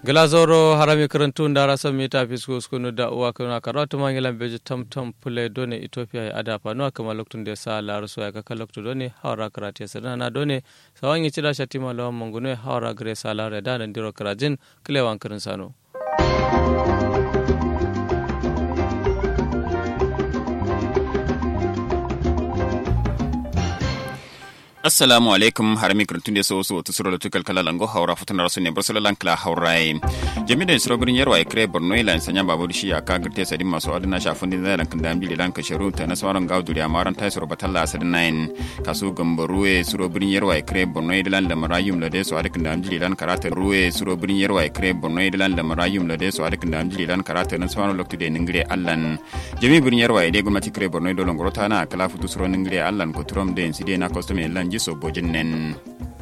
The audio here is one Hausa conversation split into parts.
glazoro harami karantu ndara sam mita fisku skunu da uwa kuna karatu mangilan beji tam tam pule done ethiopia ya ada pano kama loktun de sa la ruso ya kaka loktu done hawra karate sana na done sawangi chida shatima lawa mangune hawra gre sa la reda na ndiro karajin kilewan karin sano assalamu alaikum harami kurtunde so so tusuro da tukal kala lango haura futun rasu ne bursula lankla haurai jami da suro birin yarwa ikre borno ila sanya babu shi aka girte sadin masu adana shafin din zai lankan da amjili lanka sharu ta na sauran gaudu da amaran tai suro batalla asadin nain kasu gambaruwe suro birin yarwa ikre borno ila da marayum da so adikin da amjili lan karata ruwe suro birin yarwa ikre borno ila da marayum da so adikin da amjili lan karata na sauran lokti da ningire allan jami birin yarwa ide gwamnati kre borno ila ngorota na kala futu suro ningire allan ko turom da inside na costume lan jiso bojin nen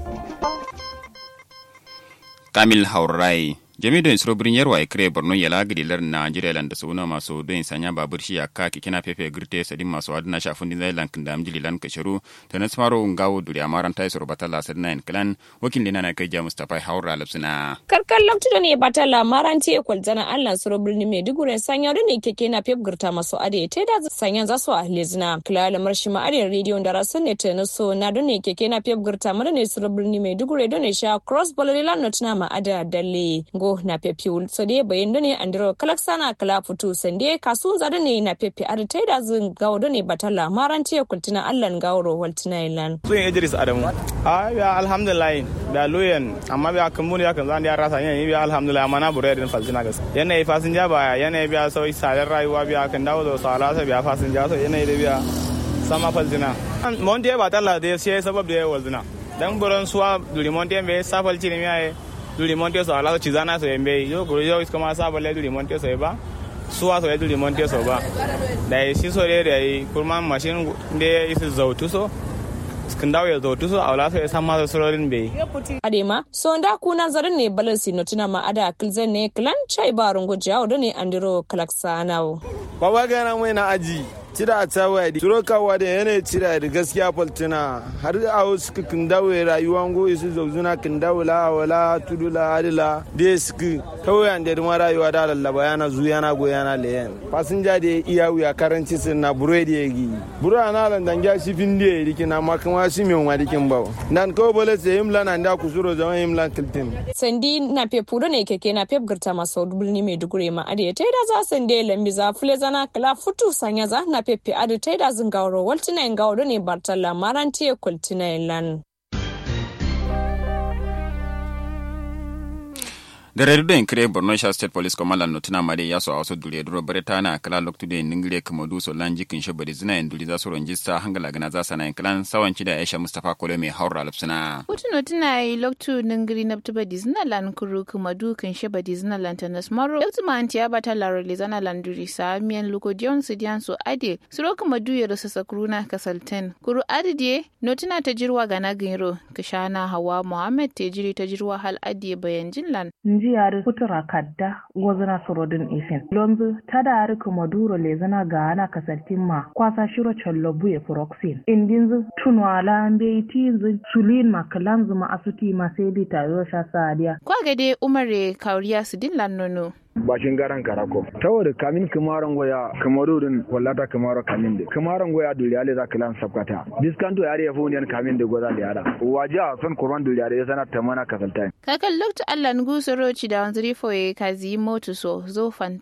kamil haurai jami don isro birin yarwa ya kire borno ya lagidi lar nigeria lan da suna masu don sanya babur shi aka kikina pepe girte sadin masu adina shafin din zai lankin da amjili lan kasharu ta na smaro ngawo duri amaran ta isro batala sadina in klan wakil dina na kai ja mustafa haura lapsina karkar lokacin ne batala maranti ekwal zana allan suro birni maiduguri sanya da ne keke na pep girta masu ade ta da sanya za su a lezina kila lamar shi ma'adin rediyo da rasun ne ta na so na da ne keke na pep girta mara ne suro birni maiduguri da ne sha cross bololilan notina ma'ada dalle go na pepe so de bayin da ne andiro kalaksana kala futu sande kasu za da ne na pepe ar ta da zin gawo da ne batala maranti ekwal tina allan gawro waltina ilan sun idris adamu a biya alhamdulillah biya luyen amma biya kumbuni ya kan zan ya rasa yanayi biya alhamdulillah amma na bure da falsina gas yanayi fasinja baya yanayi biya sauyi sadar rayuwa biya kan dawo da salasa biya fasinja so yanayi da biya sama falsina monte ba talla da sai sabab da walzina dan buron suwa duri monte be safal cini miya duri monte so ala cizana so yembe yo guru yo iskama sabal duri monte so ba suwa so duri monte so ba da shi so da kurman mashin da isi zautu so skindaw ya zo tuso a wala sai san masa surorin bai adema so nda kuna zarin ne balansi no tuna ma ada kilzen ne klan chai barun gujawo da ne andiro kalaksanao baba gana mai na aji cira a tsawa da turo kawa da yanayi cira da gaskiya faltina har a wasu kin dawo rayuwan goyi su zauzuna kin dawo la wala tudu la adila da su kawai an da ma rayuwa da lallaba yana zu yana go yana leyan fasinja da iya wuya karanci sun na buro da yagi buro ana lan dan ga shi fin da yake na ma kuma shi mai wa dikin bawo dan ko bole sai himla nan da kusuro zaman himla kiltin sandi na pepu da ne keke na pep girta maso dubulni mai dugure ma ade ta da za sande lambi za fule zana kala futu sanya za na pepe adu ta da zin gauro waltina in gauro ne bartala maranti ya kultina lan. da redu da kire borno sha state police command no tuna mare yaso a wasu dure duro bare ta na kala loktu da ningire kamadu so lan jikin shi bari zina induli za su ronjista hangala gana za sana in klan sawanci da aisha mustafa kole mai haura lupsuna Kutuno tuna yi loktu ningiri na tuba dizina lan kuru kumadu kan shi bari zina lan tanas maro loktu ma antiya bata laro le zana lan duri sa miyan luko diyon su diyan so ade suro kumadu ya rasa sakuruna kasalten kuru adide no tuna ta jirwa gana giro kashana hawa muhammad te jiri ta jirwa hal adiye bayan jinlan njiyari kutura kadda gozana sorodin ifin lonzu tadari komoduro lezana gaana kasaltimma kwasa shiro chollo buye proxin indinzu tunwala mbe tinzu sulin makalanzu ma asuti ma sedi tayo sha sadiya kwa gade umare kauriya su dillan nono bashin garan karako saboda kamin kamaran goya kamaro din wallata kamaro kamin de kamaran goya dole ale za kilan sabkata diskanto yare ya funiyan kamin de goza da yara waja son kurban dole yare sana tamana kasaltai kakan loktu allan gusoro ci da wanzuri foye kazi motu so zo